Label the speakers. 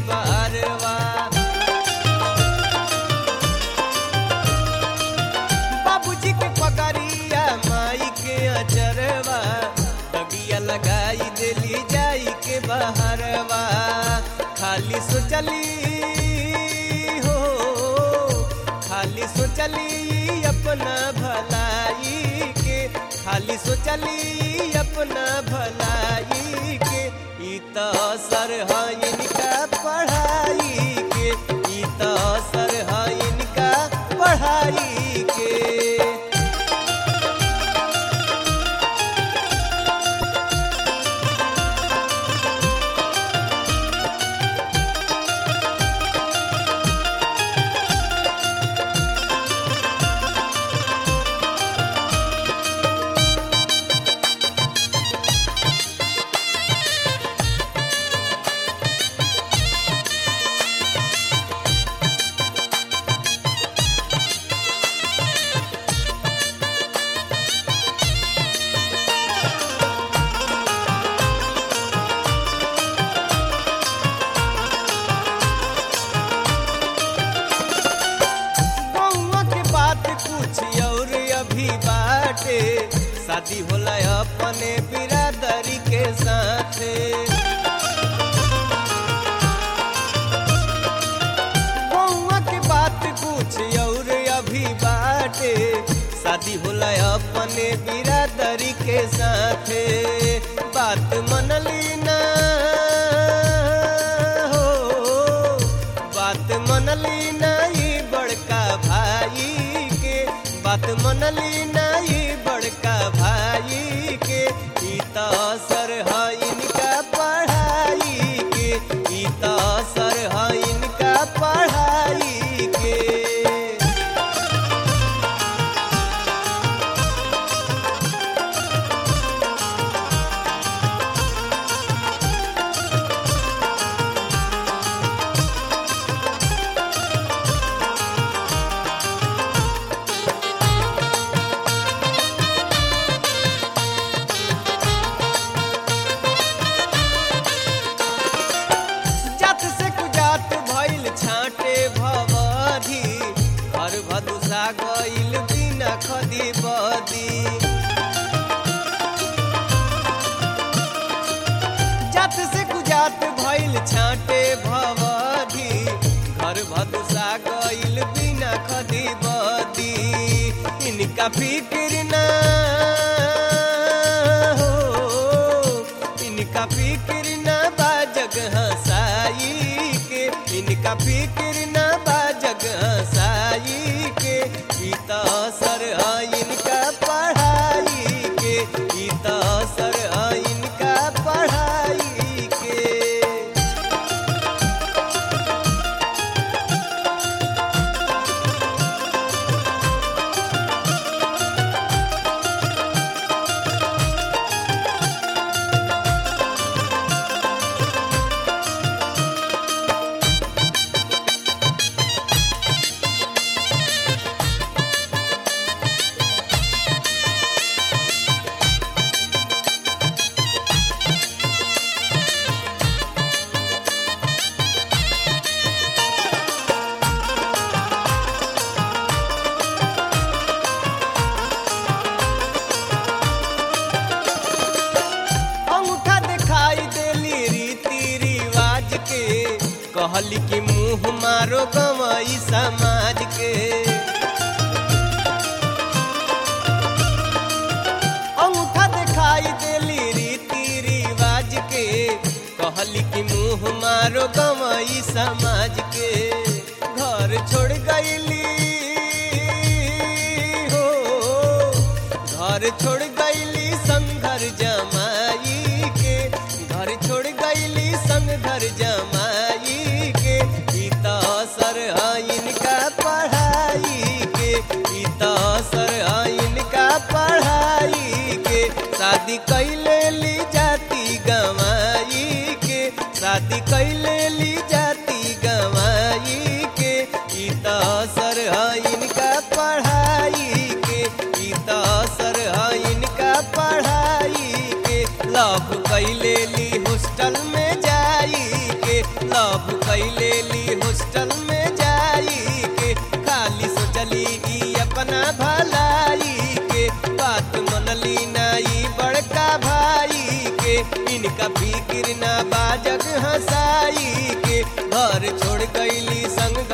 Speaker 1: बहरवा बाबूजी के पकड़िया माई के अचरवा दगिया लगाई देली जाई के बहरवा खाली सोचली हो खाली सोचली अपना भलाई के खाली सोचली अपना भलाई के ई त असर है इनका पढ़ाई के ई त असर है इनका पढ़ाई के बउआ के बात कुछ और अभी बाटे शादी होला अपने बिरादरी के साथे बउआ के बात कुछ और अभी बाटे शादी होला अपने बिरादरी के साथे बात मनली ना हो बात मनली नहीं बड़का भाई के बात मनली नहीं बड़का भाई के ई त असर है इनका पढ़ाई के ई त असर है इनका पढ़ाई के जात से कुजात भइल छाटे भवधी घर भदुसा गइल बिना खदी बदी जात से कुजात भइल छाटे भवधी घर भदुसा गइल बिना खदी बदी इनका फिक्र ना हो इनका फिक्र न बा जगह साई के इनका फिक्र न बा जगह साई के ई त असर है इनका पढ़ाई के ई त असर है इनका पढ़ाई के अंगूठा दिखाई देली रीति रिवाज के कहली कि मुंह मारो गवई समाज के अंगूठा दिखाई देली रीति रिवाज के कहली कि मुंह मारो गवई समाज के घर छोड़ गईली हो घर छोड़ गईली संघर जमाई के घर छोड़ गईली संग घर जमाई के ई त असर है इनका पढ़ाई के ई त असर है इनका पढ़ाई के शादी कैले ली जाती गवाई के शादी कैले ली जाती गवाई के ई त असर है इनका पढ़ाई के ई त असर है इनका अपना भलाई के बात मनली नाई बड़का भाई के इनका फिक्र ना बाजग हंसाई के घर छोड़ गईली संग